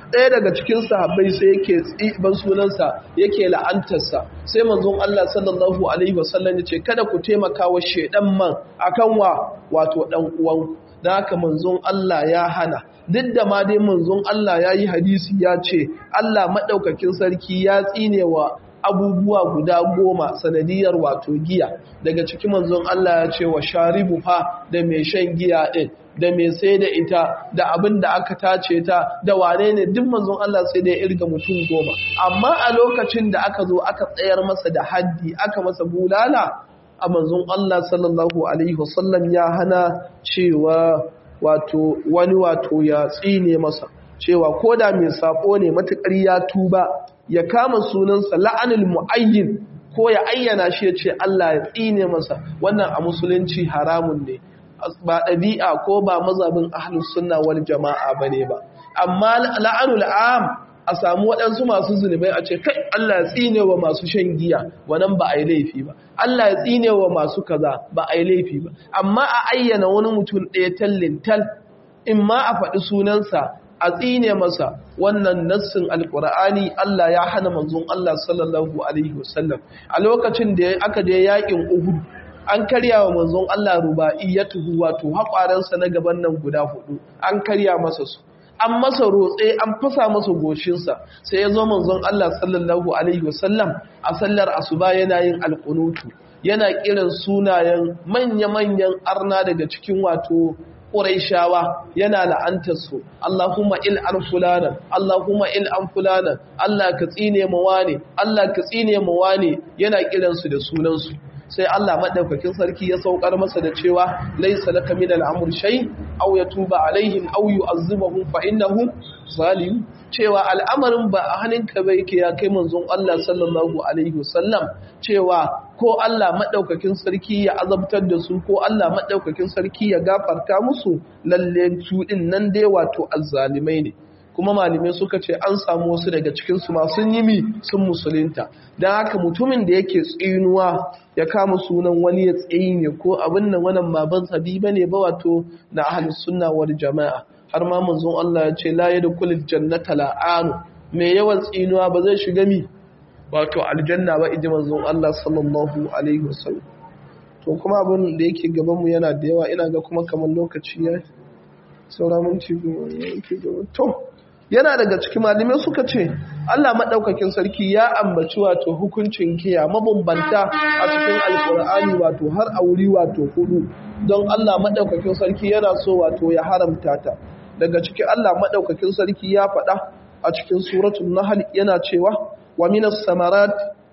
ɗaya daga cikin sahabbai sai yake tsiban sunansa yake la'antarsa sai manzon Allah sallallahu alaihi wasallam ya ce kada ku taimaka wa shedan man akan wa wato dan uwan da haka manzon Allah ya hana duk da ma dai manzon Allah ya yi hadisi ya ce Allah maɗaukakin sarki ya tsine wa abubuwa guda goma sanadiyar wato giya daga cikin manzon Allah ya ce wa sharibu fa da mai shan giya ɗin da mai sai da ita da abin da aka tace ta da wane ne duk manzon Allah sai da ya irga mutum goma amma a lokacin da aka zo aka tsayar masa da haddi aka masa bulala a manzon Allah sallallahu alaihi wasallam ya hana cewa wato wani wato ya tsine masa cewa ko da mai sako ne matukar ya tuba ya kama sunansa la'anul mu'ayyin ko ya ayyana shi ya ce Allah ya tsine masa wannan a musulunci haramun ne ba ɗabi'a ko ba mazabin ahlus sunna wal jama'a bane ba amma la'anul am a samu waɗansu masu zunubai a ce kai Allah ya tsine wa masu shan giya wannan ba a yi laifi ba Allah ya tsine wa masu kaza ba a yi laifi ba amma a ayyana wani mutum ɗaya tallin tal in ma a faɗi sunansa a tsine masa wannan nassin alkur'ani Allah ya hana manzon Allah sallallahu alaihi wasallam a lokacin da aka je yakin Uhud an karya wa manzon Allah rubaiyatuhu wato haƙwaransa na gaban nan guda hudu an karya masa su an masa rotse an fasa masa goshinsa sai ya zo manzon Allah sallallahu alaihi wasallam a sallar asuba yana yin alkunutu yana kiran sunayen manya-manyan arna daga cikin wato Qurayshawa yana la'antar su Allahumma il an fulana Allahumma il an fulana Allah ka tsine mu wane Allah ka tsine mu wane yana kiran su da sunan su sai Allah madaukakin sarki ya saukar masa da cewa laysa laka min al-amr shay aw yatuba alaihim aw yu'azzibuhum fa innahum zalim cewa al'amarin ba a hannunka ba yake ya kai manzon Allah sallallahu alaihi wasallam cewa ko Allah madaukakin sarki ya azabtar da su ko Allah madaukakin sarki ya gafarta musu lalle su din nan dai wato azzalimai ne kuma malamai suka ce an samu wasu daga cikinsu masu yimi sun musulunta don haka mutumin da yake tsinuwa ya kama sunan wani ya tsine ko abin nan wannan baban sabi ba ne ba wato na ahlus sunna wal jama'a har ma manzon Allah ya ce la yadkhulul jannata la'anu mai yawan tsinuwa ba zai shiga mi wato aljanna ba iji manzon Allah sallallahu alaihi wasallam to kuma abin da yake gaban mu yana da yawa ina ga kuma kamar lokaci ya saura minti goma to yana daga cikin malamai suka ce Allah maɗaukakin sarki ya ambaci wato hukuncin kiya mabambanta a cikin alkur'ani wato har a wuri wato hudu don Allah maɗaukakin sarki yana so wato ya haramta ta daga cikin Allah maɗaukakin sarki ya faɗa a cikin suratul nahl yana cewa wa minas samarat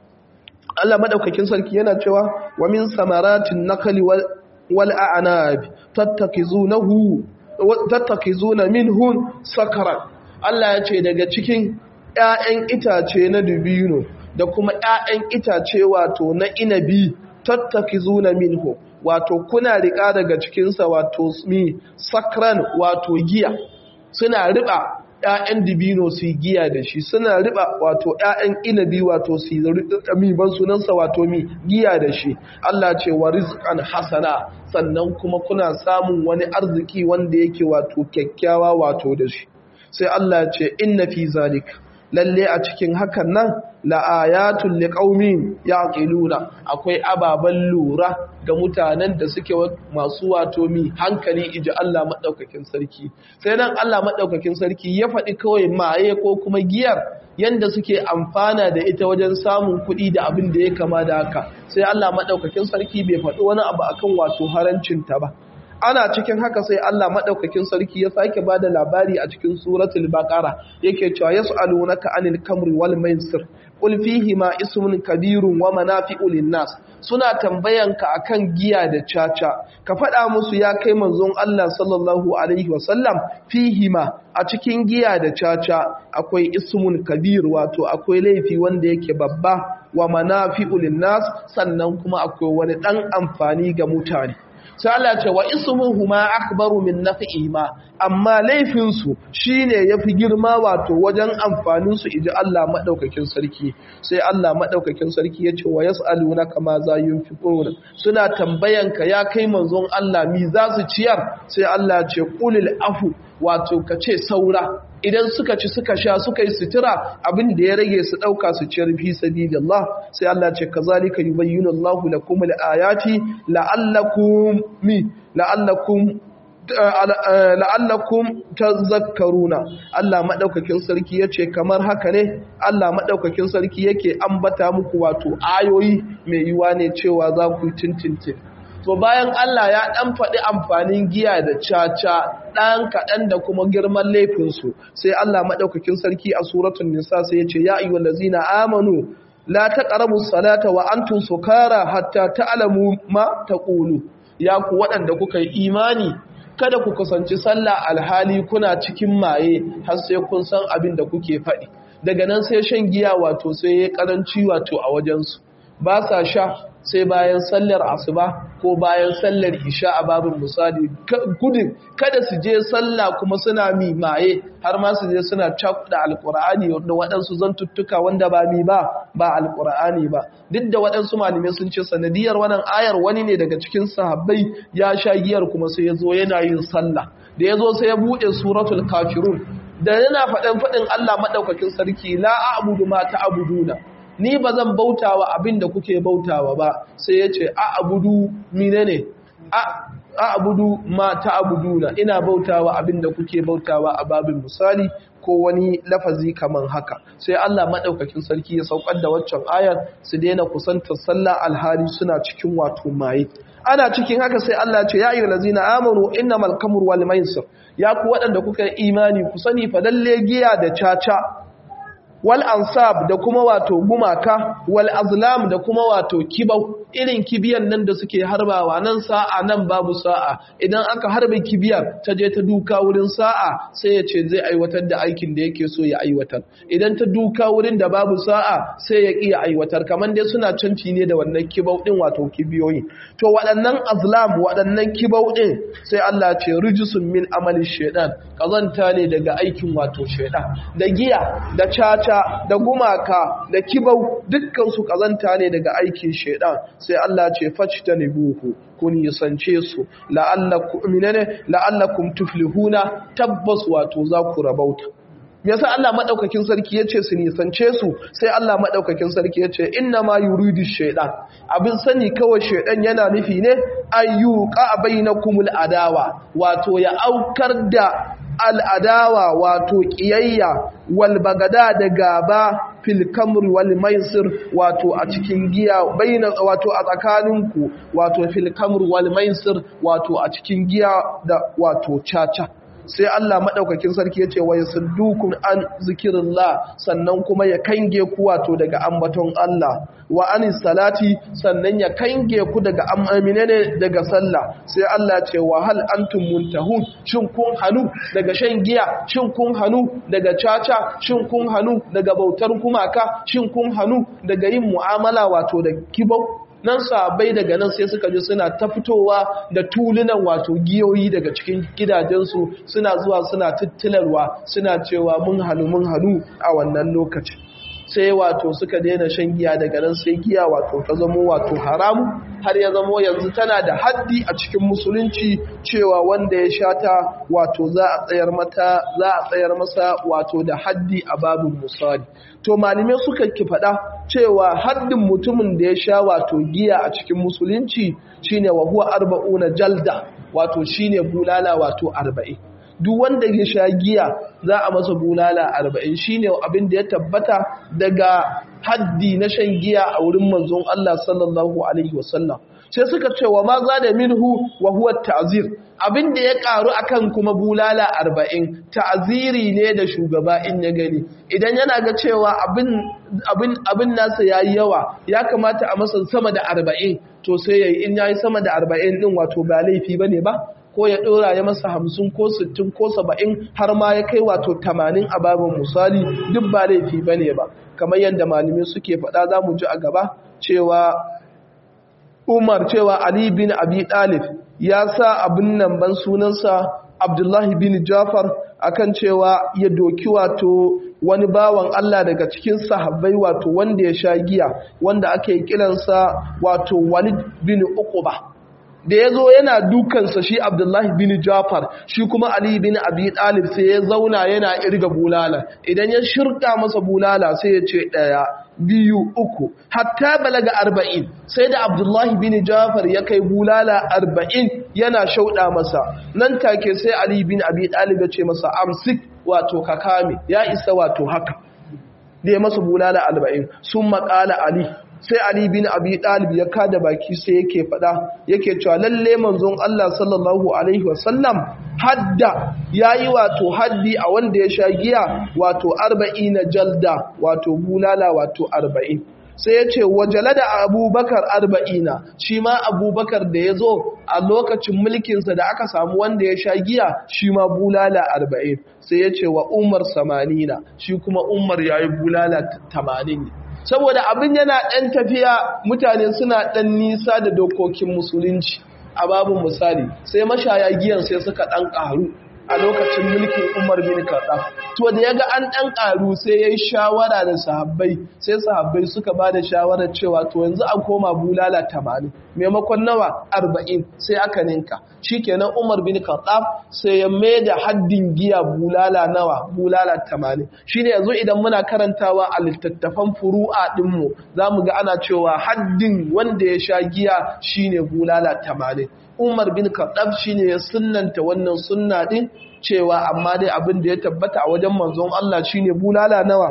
Allah maɗaukakin sarki yana cewa wa min samaratin nakali wal a'nab tattakizunahu tattakizuna minhun sakaran Allah ya ce daga cikin ‘ya'yan itace na dubino da kuma ‘ya'yan itace wato na inabi tattaki zuna minhu wato kuna riƙa daga cikinsa wato mi sakran wato giya suna riba ‘ya'yan dubino su giya da shi suna riba wato ‘ya'yan inabi wato su mi ban sunansa wato mi giya da shi Allah ce wa rizqan hasana sannan kuma kuna samun wani arziki wanda yake wato kyakkyawa wato da shi sai Allah ce inna fi zalik lalle a cikin hakan nan la'ayatul liqaumin yaqiluna akwai ababan lura ga mutanen da suke masu wato mi hankali iji Allah madaukakin sarki sai nan Allah madaukakin sarki ya faɗi kawai maye ko kuma giyar yanda suke amfana da ita wajen samun kuɗi da abin da ya kama da haka sai Allah madaukakin sarki bai faɗi wani abu akan wato harancin ta ba ana cikin haka sai Allah madaukakin sarki ya sake bada labari a cikin suratul baqara yake cewa yas'alunaka anil kamri wal maisir qul fihi ma ismun kabirun wa manafi'u linnas suna tambayanka akan giya da caca ka faɗa musu ya kai manzon Allah sallallahu alaihi wasallam fihi ma a cikin giya da caca akwai ismun kabir wato akwai laifi wanda yake babba wa manafi'u linnas sannan kuma akwai wani dan amfani ga mutane sai Allah ce wa ismuhuma akbaru min naf'ihima amma laifin su shine yafi girma wato wajen amfanin su idan Allah madaukakin sarki sai Allah madaukakin sarki yace wa yasalunaka ma za yunfiquna suna tambayanka ya kai manzon Allah mi za su ciyar sai Allah ce qulil afu wato ka ce saura idan suka ci suka sha suka yi sutura abin da ya rage su ɗauka su ciyar fi sabilillah sai Allah ce kazalika yubayyinu Allahu lakum al-ayati la'allakum mi la'allakum la'allakum tazakkaruna Allah madaukakin sarki yace kamar haka ne Allah madaukakin sarki yake ambata muku wato ayoyi mai yiwa ne cewa za ku tintintin to bayan Allah ya dan faɗi amfanin giya da caca dan kaɗan da kuma girman laifinsu sai Allah madaukakin sarki a suratul nisa sai yace ya ayyuhallazina amanu la taqrabu salata wa antum sukara hatta ta'lamu ma taqulu ya ku waɗanda kuka yi imani kada ku kusanci sallah alhali kuna cikin maye har sai kun san abin da kuke faɗi daga nan sai shan giya wato sai ya karanci wato a wajensu ba sa sha sai bayan sallar asuba ko bayan sallar isha a babin misali gudun kada su je sallah kuma suna mi maye har ma su je suna cakuɗa alkur'ani da waɗansu zantuttuka wanda ba mi ba ba alkur'ani ba duk da waɗansu malamai sun ce sanadiyar wannan ayar wani ne daga cikin sahabbai ya sha giyar kuma sai ya zo yana yin sallah da ya zo sai ya buɗe suratul kafirun da yana faɗin faɗin Allah maɗaukakin sarki la a'budu ma ta'buduna ni ba zan bautawa abin da kuke bautawa ba sai ya ce a abudu mine ne a abudu ma ta abuduna ina bautawa abin da kuke bautawa a babin misali ko wani lafazi kaman haka sai Allah madaukakin sarki ya saukar da waccan ayar su daina kusantar sallah alhali suna cikin wato maye ana cikin haka sai Allah ce ya ayyuhal ladzina amanu innamal khamru wal maisir ya ku waɗanda kuka imani ku sani fa lalle giya da caca wal ansab da kuma wato gumaka wal azlam da kuma wato kibau irin kibiyan nan da suke harbawa nan sa'a nan babu sa'a idan aka harbe kibiyar ta je ta duka wurin sa'a sai ya ce zai aiwatar da aikin da yake so ya aiwatar idan ta duka wurin da babu sa'a sai ya iya aiwatar kamar dai suna canci ne da wannan kibau din wato kibiyoyi to waɗannan azlam waɗannan kibau din sai Allah ce rijisun min amali shaidan kazanta ne daga aikin wato shaidan da giya da caca da gumaka da kibau dukkan su kazanta ne daga aikin shaidan sai Allah ce buhu kun yisance su la'allakum minane la'allakum tuflihuna tabbas wato za ku rabauta yasa Allah madaukakin sarki yace su nisance su sai Allah madaukakin sarki yace inna ma yuridu shaytan abin sani kawai shaydan yana nufi ne ayyuqa bainakumul adawa wato ya aukar da al'adawa wato ƙiyayya walbagada da gaba filkamri wal maisir wato a cikin giya baina wato a tsakaninku wato filkamri wal maisir wato a cikin giya da wato caca sai Allah madaukakin sarki yace wa yasuddukum an zikrillah sannan kuma ya kange ku wato daga ambaton Allah wa anis salati sannan ya kange ku daga amamine ne daga sallah sai Allah ce wa hal antum muntahun shin kun hanu daga shan giya shin kun hanu daga caca shin kun hanu daga bautar kumaka shin kun hanu daga yin mu'amala wato da kibau nan sabai daga nan sai suka ji suna ta fitowa da tulunan wato giyoyi daga cikin gidajensu suna zuwa suna tattilarwa suna cewa mun hannu mun hannu a wannan lokacin sai wato suka daina shan giya daga nan sai giya wato ta zamo wato haramu har ya zamo yanzu tana da haddi a cikin musulunci cewa wanda ya sha ta wato za a tsayar mata za a tsayar masa wato da haddi a babin musali to malamai suka ki faɗa cewa haddin mutumin da ya sha wato giya a cikin musulunci shine wa huwa arba'una jalda wato shine bulala wato arba'in duk wanda ya sha giya za a masa bulala arba'in shine abin da ya tabbata daga haddi na shan giya a wurin manzon Allah sallallahu alaihi wasallam sai suka ce wa ma za da minhu wa huwa ta'zir abin da ya karu akan kuma bulala arba'in ta'ziri ne da shugaba in ya gani idan yana ga cewa abin abin abin nasa yayi yawa ya kamata a masa sama da arba'in to sai yayi in yayi sama da arba'in din wato ba laifi bane ba ko ya ɗora ya masa hamsin ko sittin ko saba'in har ma ya kai wato tamanin a babin misali duk ba laifi ba ne ba kamar yadda malamai suke faɗa za mu ji a gaba cewa umar cewa ali bin abi ɗalib ya sa abin nan ban sunansa abdullahi bin jafar akan cewa ya doki wato wani bawan Allah daga cikin sahabbai wato wanda ya sha giya wanda ake kiransa wato walid bin uquba da ya zo yana dukansa shi abdullahi bin jafar shi kuma ali bin abi talib sai ya zauna yana irga bulala idan ya shirka masa bulala sai ya ce ɗaya biyu uku hatta balaga arba'in sai da abdullahi bin jafar ya kai bulala arba'in yana shauɗa masa nan take sai ali bin abi talib ya ce masa amsik wato ka kame ya isa wato haka da ya masa bulala arba'in sun maƙala ali sai Ali bin Abi Talib ya kada baki sai yake fada yake cewa lalle manzon Allah sallallahu alaihi wasallam hadda yayi wato haddi a wanda ya sha giya wato 40 jalda wato bulala wato 40 sai ya ce wajala da abubakar arba'ina shi ma abubakar da ya zo a lokacin mulkinsa da aka samu wanda ya sha giya shi ma bulala arba'in sai ya ce wa umar samanina shi kuma umar ya yi bulala tamanin saboda abin yana ɗan tafiya mutane suna ɗan nisa da dokokin musulunci a babu misali sai mashaya giyan sai suka ɗan ƙaru a lokacin mulkin Umar bin Khattab to da yaga an dan karu sai yayi shawara da sahabbai sai sahabbai suka bada shawarar cewa to yanzu an koma bulala 80 maimakon nawa 40 sai aka ninka shikenan Umar bin Khattab sai ya maida haddin giya bulala nawa bulala 80 shine yanzu idan muna karantawa a littattafan furu'a din mu zamu ga ana cewa haddin wanda ya sha giya shine bulala 80 Umar bin Khattab shine ya sunnanta wannan sunna din cewa amma dai abin da ya tabbata a wajen manzon Allah shine bulala nawa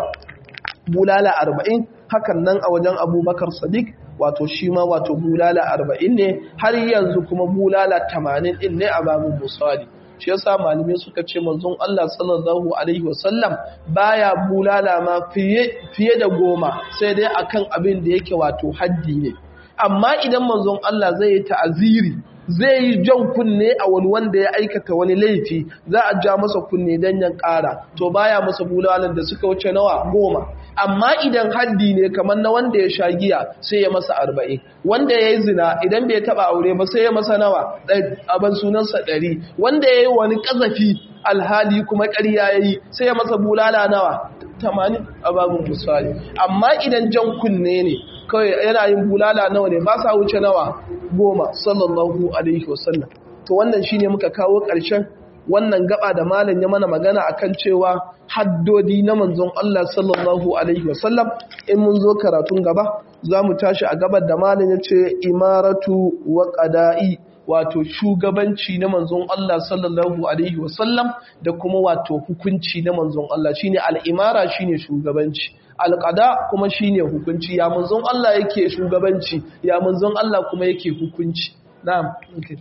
bulala 40 hakan nan a wajen Abubakar Sadiq wato shi ma wato bulala 40 ne har yanzu kuma bulala 80 din ne a babu musali shi yasa malamai suka ce manzon Allah sallallahu alaihi wasallam baya bulala ma fiye fiye da goma sai dai akan abin da yake wato haddi ne amma idan manzon Allah zai yi ta'aziri zai yi jan kunne a wani wanda ya aikata wani laifi za a ja masa kunne don yan ƙara to baya masa bulalan da suka wuce nawa goma amma idan haddi ne kamar na wanda ya sha giya sai ya masa arba'in wanda ya yi zina idan bai taɓa aure ba sai ya masa nawa abin sunansa ɗari wanda ya yi wani ƙazafi alhali kuma ƙarya ya yi sai ya masa bulala nawa tamanin a babin misali amma idan jan kunne ne kawai yana yin bulala nawa ne ba sa wuce nawa goma sallallahu alaihi wasallam to wannan shine muka kawo ƙarshen wannan gaba da malam ya mana magana akan cewa haddodi na manzon Allah sallallahu alaihi wasallam in mun zo karatun gaba za mu tashi a gabar da malam ya ce imaratu wa qada'i wato shugabanci na manzon Allah sallallahu alaihi wasallam da kuma wato hukunci na manzon Allah shine al'imara shine shugabanci alƙada kuma shine hukunci ya manzon Allah yake shugabanci ya manzon Allah kuma yake hukunci na'am okay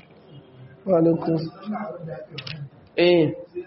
wa alaikum eh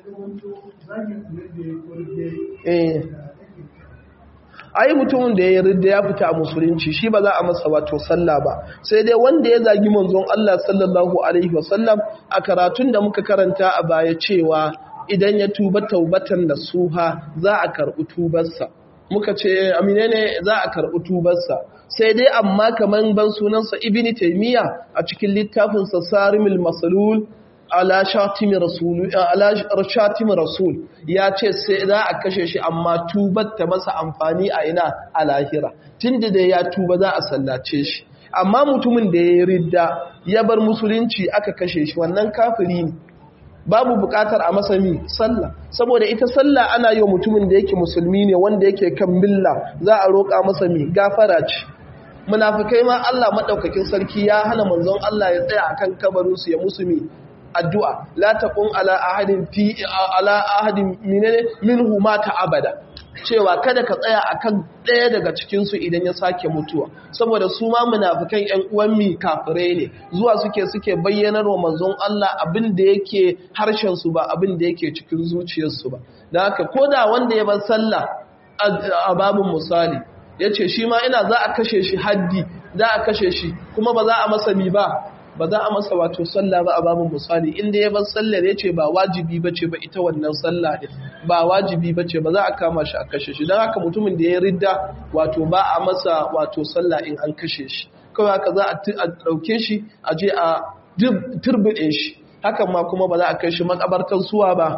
eh ai mutumin da ya yarda ya fita a musulunci shi ba za a masa wato sallah ba sai dai wanda ya zagi manzon Allah sallallahu alaihi wasallam a karatun da muka karanta a baya cewa idan ya tuba taubatan da suha za a karɓi tubarsa muka ce amine ne za a karɓi tubarsa sai dai amma kamar ban sunansa ibini taimiyya a cikin littafinsa sarimul masalul ala shatimi rasul ala shatimi rasul ya ce sai za a kashe shi amma tubar ta masa amfani a ina a lahira tunda da ya tuba za a sallace shi amma mutumin da ya ridda ya bar musulunci aka kashe shi wannan kafiri ne babu bukatar a masa mi sallah saboda ita sallah ana yi wa mutumin da yake musulmi ne wanda yake kan milla za a roƙa masa mi gafara ce munafikai ma Allah madaukakin sarki ya hana manzon Allah ya tsaya akan kabarin su ya musu mi addu'a la taqum ala ahadin fi ala ahadin minene minhu mata abada cewa kada ka tsaya akan ɗaya daga cikin su idan ya sake mutuwa saboda su ma munafikan ƴan uwan mi kafirai ne zuwa suke suke bayyanar wa manzon Allah abin da yake harshen su ba abin da yake cikin zuciyarsu ba dan haka koda wanda ya bar sallah a babun misali yace shi ma ina za a kashe shi haddi za a kashe shi kuma ba za a masa mi ba ba za a masa wato sallah ba a babin misali inda ya bar sallar ya ce ba wajibi ba ce ba ita wannan sallah ɗin ba wajibi ba ce ba za a kama shi a kashe shi don haka mutumin da ya ridda wato ba a masa wato sallah in an kashe shi kawai haka za a ɗauke shi a je a turbiɗe shi hakan ma kuma ba za a kai shi makabartar suwa ba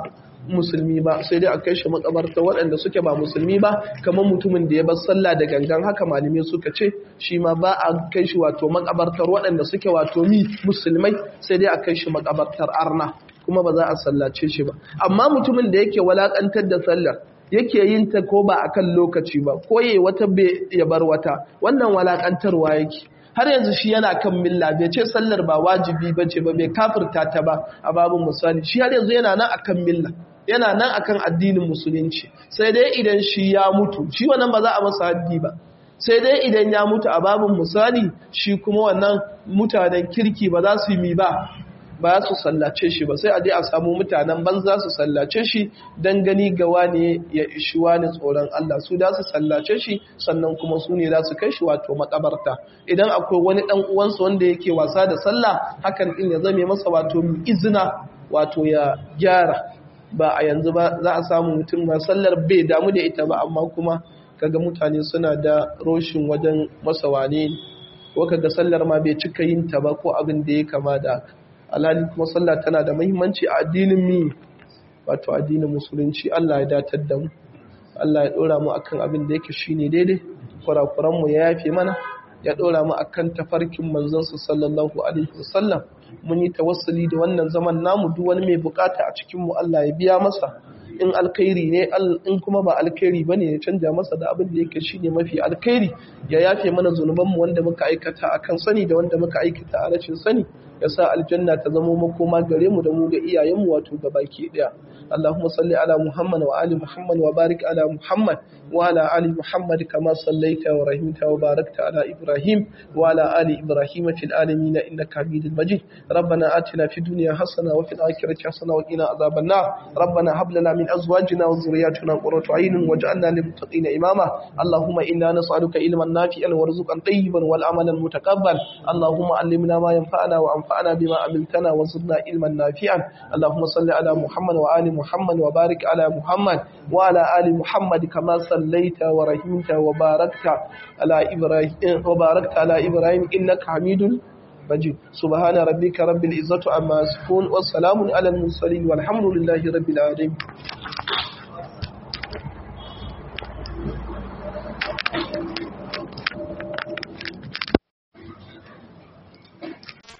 musulmi ba sai dai a kai shi makabarta waɗanda suke ba musulmi ba kamar mutumin da ya bar sallah da gangan haka malamai suka ce shi ma ba a kai shi wato makabartar waɗanda suke wato mi musulmai sai dai a kai shi makabartar arna kuma ba za a sallace shi ba amma mutumin da yake walakantar da sallar yake yin ta ko ba akan lokaci ba ko yayi wata bai ya bar wata wannan walakantarwa yake har yanzu shi yana kan milla bai ce sallar ba wajibi ba ce ba bai kafirta ta ba a babin misali shi har yanzu yana nan akan milla yana nan akan addinin musulunci sai dai idan shi ya mutu shi wannan ba za a masa haddi ba sai dai idan ya mutu a babin misali shi kuma wannan mutanen kirki ba za su yi mi ba ba su sallace shi ba sai a je a samu mutanen banza su sallace shi don gani ga wani ya ishi wani tsoron Allah su da su sallace shi sannan kuma su ne za su kai shi wato makabarta idan akwai wani dan uwansa wanda yake wasa da sallah hakan din ya zame masa wato izina wato ya gyara ba a yanzu ba za a samu mutum ma sallar bai damu da ita ba amma kuma kaga mutane suna da roshin wajen masa wane ko kaga sallar ma bai cika yin ta ba ko abin da ya kama da haka alhali kuma sallah tana da muhimmanci a addinin mi wato addinin musulunci Allah ya datar da mu Allah ya dora mu akan abin da yake shine daidai kurakuran mu ya yafe mana ya dora mu akan tafarkin manzon sa sallallahu alaihi wasallam mun yi tawassuli da wannan zaman namu duk wani mai bukata a cikin mu Allah ya biya masa in alkhairi ne in kuma ba alkhairi bane ya canja masa da abin da yake shine mafi alkhairi ya yafe mana zunuban mu wanda muka aikata akan sani da wanda muka aikata a rashin sani ya sa aljanna ta zama makoma gare mu da mu ga iyayenmu wato gabaki daya Allahumma salli ala Muhammad wa ali Muhammad wa barik ala Muhammad wa ala ali Muhammad kama sallaita wa rahimta wa barakta ala Ibrahim wa ala ali Ibrahim fil alamin innaka Hamidul Majid ربنا آتنا في الدنيا حسنة وفي الآخرة حسنة وقنا عذاب النار ربنا هب لنا من أزواجنا وذرياتنا قرة عين واجعلنا للمتقين إماما اللهم إنا نسألك علما نافعا ورزقا طيبا والعملا متقبلا اللهم علمنا ما ينفعنا وانفعنا بما عملتنا وزدنا علما نافعا اللهم صل على محمد وآل محمد وبارك على محمد وعلى آل محمد كما صليت ورحمت وباركت على إبراهيم وباركت على إبراهيم إنك حميد مجيد سبحان ربك رب العزة عما يصفون والسلام على المرسلين والحمد لله رب العالمين